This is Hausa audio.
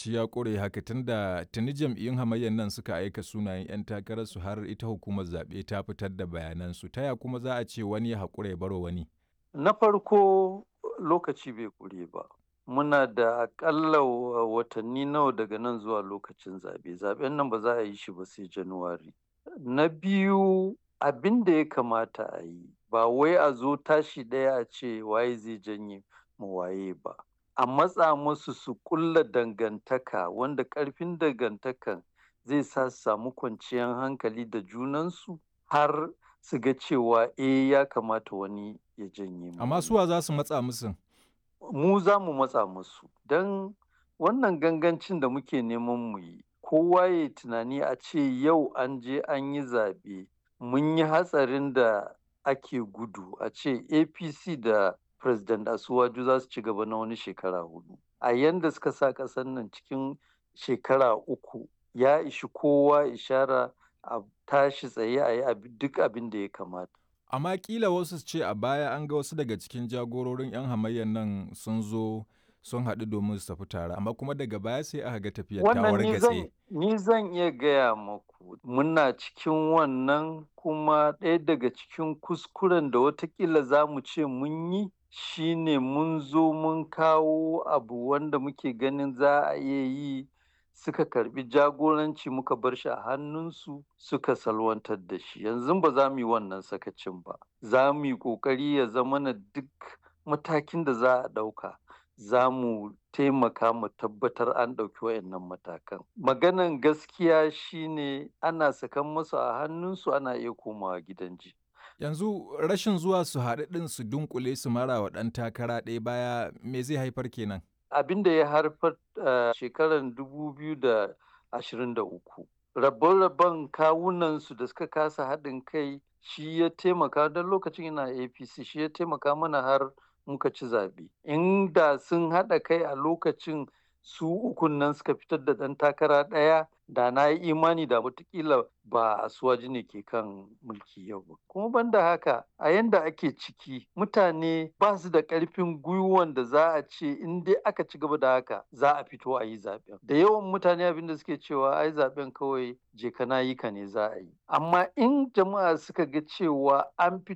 lokaci ya ƙure haka tunda tuni jam'iyyun hamayyar nan suka aika sunayen 'yan takararsu har ita hukumar zaɓe ta fitar da bayanansu. Ta ya kuma za a ce wani ya haƙura ya baro wani? Na farko lokaci bai ƙure ba. Muna da aƙalla watanni nawa daga nan zuwa lokacin zaɓe. Zaɓen nan ba za a yi shi ba sai Januwari. Na biyu abin da ya kamata a yi ba wai a zo tashi ɗaya a ce waye zai janye ma waye ba. A matsa musu su ƙulla dangantaka wanda ƙarfin dangantakan zai sa su samu kwanciyar hankali da junansu har su ga cewa eh ya kamata wani ya janye. Amma suwa za su matsa musun? Mu za mu matsa musu don wannan gangancin da muke neman mu yi kowa ya tunani a ce yau an je an yi zaɓe mun yi hatsarin da ake gudu a ce APC da President Asuwaju za su ci gaba na wani shekara hudu. A yanda suka sa ƙasar nan cikin shekara uku ya ishi kowa ishara a tashi tsaye a yi duk abin da ya kamata. Amma kila wasu ce a baya an ga wasu daga cikin jagororin 'yan hamayyar nan sun zo sun haɗu domin su tafi tare amma kuma daga baya sai aka ga tafiyar ta wargatse. Ni zan iya gaya maku muna cikin wannan kuma ɗaya daga cikin kuskuren da watakila za mu ce mun yi shine mun zo mun kawo abu wanda muke ganin za a iya yi suka karbi jagoranci muka bar shi a hannunsu suka salwantar da shi yanzu ba za mu yi wannan sakacin ba za mu yi ƙoƙari ya zama na duk matakin da za a ɗauka za mu taimaka mu tabbatar an ɗauki wayannan matakan maganan gaskiya shine ana sakan masu a hannunsu ana iya komawa gidan ji yanzu rashin zuwa su haɗu ɗin su dunkule su mara wa ɗan takara ɗaya baya me zai haifar kenan abin da ya haifar a shekarar 2023 rabon-rabon kawunansu da suka kasa haɗin kai shi ya taimaka don lokacin yana apc shi ya taimaka mana har muka ci zaɓe inda sun haɗa kai a lokacin su ukun nan suka fitar da ɗan takara ɗaya da na yi imani da watakila ba asuwaji ne ke kan mulki yau ba kuma banda haka a yanda ake ciki mutane ba su da ƙarfin gwiwan da za a ce in dai aka ci gaba da haka za a fito a yi zaɓen da yawan mutane abinda suke cewa ai zaɓen kawai je kana yi ka ne za a yi amma in jama'a suka ga cewa an fito